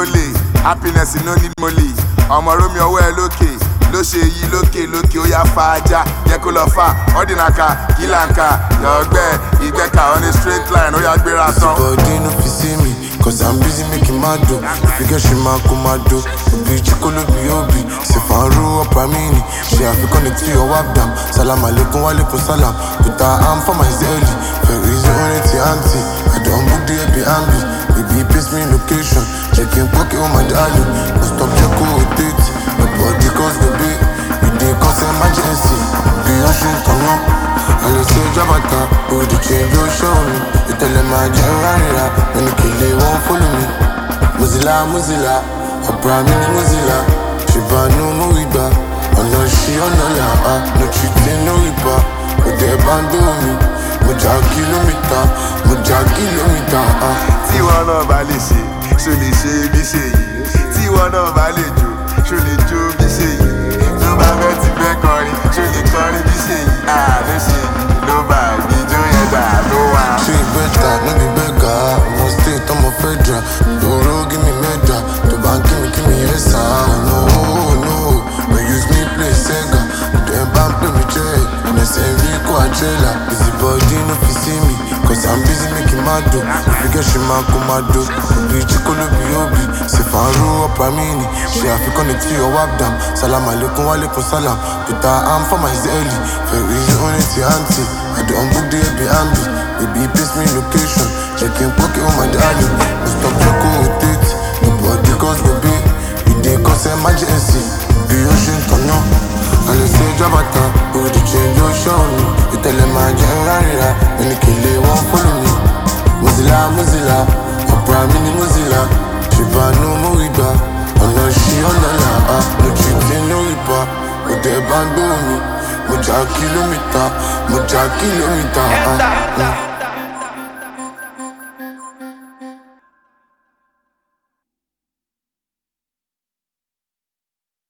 olè happiness no need money ọmọ romi ọwọ́ ẹ lókè ló ṣe yí lókè lókè ó yá fa ajá jẹ́ kó lọ fà ọ́dínàkà kìlànkà yọ̀ọ́gbẹ́ ìgbẹ́ka on a straight line ó yá gbéra tán. Body no fit see me, cause I'm busy making my dough. If you get she man come my dough. Obi chikolo bi obi, se faru up amini. She have to connect to your wap dam. Salam alaikum wa alaikum salam. Put her arm for my zelly. Very easy on it, auntie. I don't book the Airbnb. Baby, paste me location. Checking pocket on my darling. No stop check who it is. Nobody cause the beat. We dey cause emergency. Be ocean come on. I lè ṣe jábàtà, òdì change ló ṣọ́ mi. Ìtẹ̀lẹ̀ máa jẹ́ rárá, ẹni kìlẹ̀ wọ́n fọ́lù mi. Mozilla Mozilla, ọ̀bùrà mi ni Mozilla. Ṣèbánú mú ìgbà, ọ̀nà ṣí ọ̀nà là á. No cheating, no riba, òdì ẹ̀ bá ń dó mi. Mo jà kìlómítà, mo jà kìlómítà. ah. tí wọn náà bá lè ṣe ṣó lè ṣe bí ṣe yìí tí wọn náà bá lè jó ṣó lè jó bí ṣe yìí tó bá fẹ́ ti fẹ́ kọrin ṣó lè kọrin bí ṣe yìí àló ṣe yìí ló bá ìjó yẹn dà ló wà. Ṣé bẹ́tà no be beggar? Ọmọ state ọmọ federal. Lóró give me medal. Tó bá ń kí mi kí mi yẹ sá. No no, no use me play Sega. Dem bá ń pè mí jẹ́ ẹ̀nẹ̀sẹ̀ rí kó àjẹ́là. Busy body no fit see me. Cause I'm busy making my dough. If you get ṣe máa kó máa do. Òbí chikolo bí òbí. Ṣé fàárọ̀ ọ̀pá mi ni? Ṣé àfikún ní tí your wap dam? Salam aleikum wa alaikum salam. Put her arm for my zelly. Very easy on it, auntie. I don't book the Airbnb. Baby, paste me location. Checking pocket on my darling. No stop check who it is. Nobody cause baby. We dey cause emergency. Be ocean turn up. I lè ṣe jábàtà. Òdì change ó ṣọ́ mi. Ìtẹ̀lẹ̀ máa jẹ́ rárá. Ẹni kìlẹ̀ wọ́n fọ́lù mi. Mozilla Mozilla. Ọ̀pọ̀ mi ni Mozilla. Ṣèbánú mú ìgbà. Ọ̀nà ṣí ọ̀nà là á. No cheating, no riba. Òdì ẹ̀ bá ń gbó mi. Mo jà kìlómítà. Mo jà kìlómítà. ah, mm.